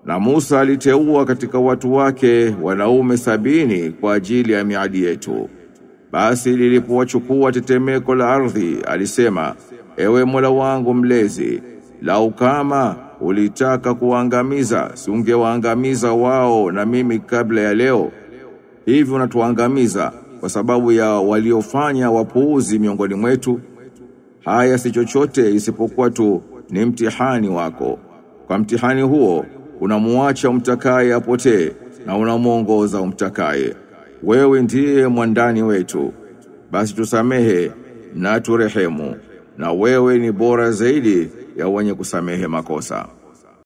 Na Musa aliteua katika watu wake wanaume sabini kwa ajili ya miadi yetu. Basi lilipowachukua tetemeko la ardhi, alisema, ewe Mola wangu mlezi, lau kama ulitaka kuwaangamiza, si ungewaangamiza wao na mimi kabla ya leo. Hivi unatuangamiza kwa sababu ya waliofanya wapuuzi miongoni mwetu. Haya si chochote isipokuwa tu ni mtihani wako. Kwa mtihani huo unamuacha umtakaye apotee na unamuongoza umtakaye. Wewe ndiye mwandani wetu. Basi tusamehe na turehemu na wewe ni bora zaidi ya wenye kusamehe makosa.